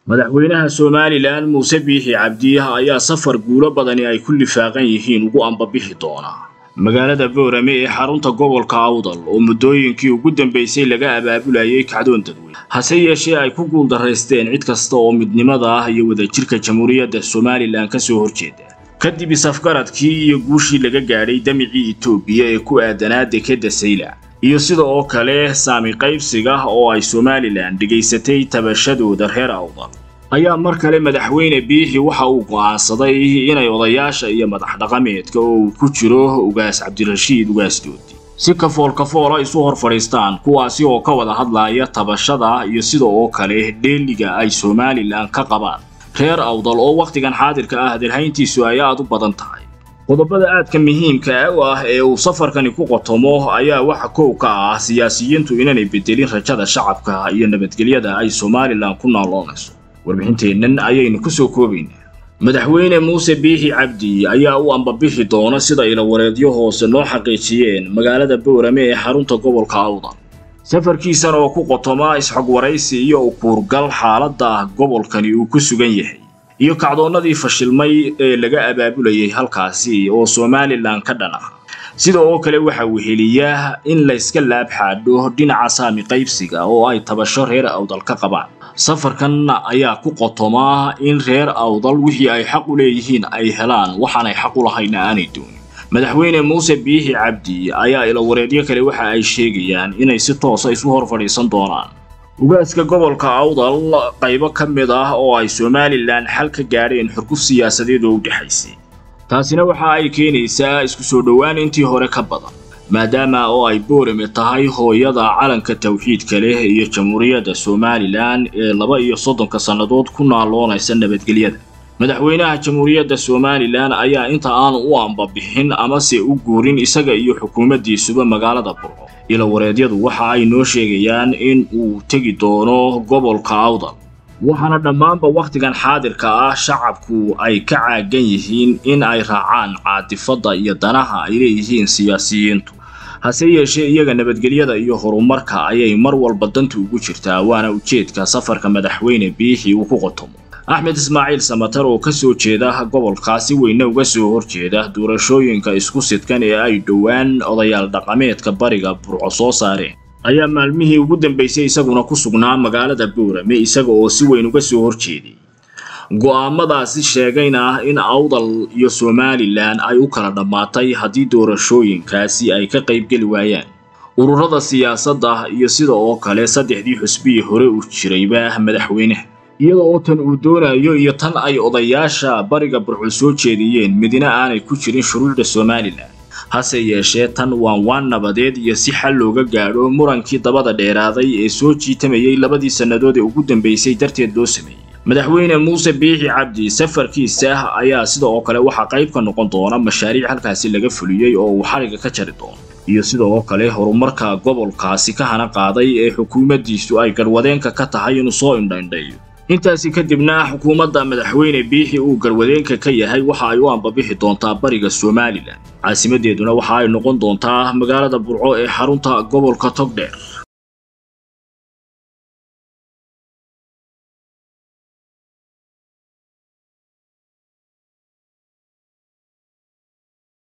madaxweynaha somalilan muuse biixi cabdiyaha ayaa safar guulo badani ay ku lifaaqan yihiin ugu ambabixi doonaa magaalada boorame ee xarunta gobolka awdal oo muddooyinkii ugu dambaysay laga abaabulayay kacdoon dadweyne hase yeeshee ay ku guuldaraysteen cid kasta oo midnimada ah iyo wadajirka jamhuuriyadda somalilan ka soo horjeeda kadib isafgaradkii iyo guushii laga gaadhay damicii etoobiya ee ku aadanaa dekedda saylac iyo sida oo kale saami qaybsiga oo ay somalilan dhegaysatay tabashadooda reer awdal ayaa mar kale madaxweyne biixi waxa uu go'aansaday inay odayaasha iyo madax dhaqameedka oo uu ku jiro ugaas cabdirashiid ugaasdoodi si kafool kafoola isu hor fadhiistaan kuwaasi oo ka wada hadlaya tabashada iyo sida oo kale dheeliga ay somalilan ka qabaan reer awdal oo wakhtigan xaadirka ah dirhayntiisu ay aad u badan tahay qodobada aadka muhiimka u ah ee uu safarkani ku qotomo ayaa waxa kow ka ah siyaasiyiintu inaanay bedelin rajada shacabka iyo nabadgelyada ay somalilan ku nooloonayso warbixinteennan ayaynu ku soo koobaynaa madaxweyne muuse biixi cabdi ayaa u ambabixi doona sida ilawareedyo hoose noo xaqiijiyeen magaalada boorame ee xarunta gobolka awdal safarkiisan oo ku qotoma isxog waraysi iyo ukuurgal xaaladda gobolkani uu ku sugan yahay iyo kacdoonnadii fashilmay ee laga abaabulayay halkaasi oo somalilan ka dhan ah sida oo kale waxa weheliya in layska laab xaadho dhinaca saami qaybsiga oo ay tabasho reer awdal ka qabaan safarkan ayaa ku qotoma in reer awdal wixii ay xaq u leeyihiin ay helaan waxaanay xaq u lahayna aanay doonin madaxweyne muuse biixi cabdi ayaa ilawareedyo kale waxa ay sheegayaan inay si toosa isu hor fadhiisan doonaan ugaaska gobolka awdal qaybo ka mid ah oo ay somalilan xal ka gaadheen xurguf siyaasadeed oo u dhexaysay taasina waxa ay keenaysaa isku soo dhowaan intii hore ka badan maadaama oo ay boorame tahay hooyada calanka tawxiidka leh iyo jamhuuriyadda somalilan ee laba iyo soddonka sannadood ku naaloonaysa nabadgelyada madaxweynaha jamhuuriyadda somalilan ayaa inta aanu u ambabixin amase u guurin isaga iyo xukuumaddiisuba magaalada burco ilawareedyadu waxa ay noo sheegayaan in uu tegi doono gobolka awdal waxaana dhammaanba wakhtigan xaadirka ah shacabku ay ka caagan yihiin in ay raacaan caatifadda iyo danaha ay leeyihiin siyaasiyiintu hase yeeshee iyaga nabadgelyada iyo horumarka ayay mar walba danta ugu jirtaa waana ujeedka safarka madaxweyne biixi uu ku qotomo axmed ismaaciil samatar oo ka soo jeeda gobolkaasi weyne uga soo horjeeda doorashooyinka isku sidkan ee ay dhowaan odayaal dhaqameedka bariga burco soo saareen ayaa maalmihii ugu dambaysay isaguna ku sugnaa magaalada boorame isaga oo si weyn uga soo horjeeday go'aamadaasi sheegayna in awdal iyo somalilan ay u kala dhammaatay haddii doorashooyinkaasi ay ka qaybgeli waayaan ururada siyaasadda iyo sida oo kale saddexdii xusbihii hore u jirayba madaxweynaha iyada oo tan uu doonayo iyo tan ay odayaasha bariga burco soo jeediyeen midna aanay ku jirin shuruucda somalilan hase yeeshee tan waan waan nabadeed iyo si xal looga gaadho murankii dabada dheeraaday ee soo jiitamayay labadii sannadood ee ugu dambaysay darteed loo sameeyey madaxweyne muuse biixi cabdi safarkiisa ayaa sida oo kale waxaa qayb ka noqon doona mashaariic halkaasi laga fuliyey oo uu xariga ka jari doono iyo sida oo kale horumarka gobolkaasi ka hana qaaday ee xukuumaddiisu ay garwadeenka ka tahay inuu soo indhaindhaeyo intaasi kadibna xukuumadda madaxweyne biixi uu garwadeenka ka yahay waxa ay u ambabixi doontaa bariga somalilan caasimadeeduna waxa ay noqon doontaa magaalada burco ee xarunta gobolka togdheer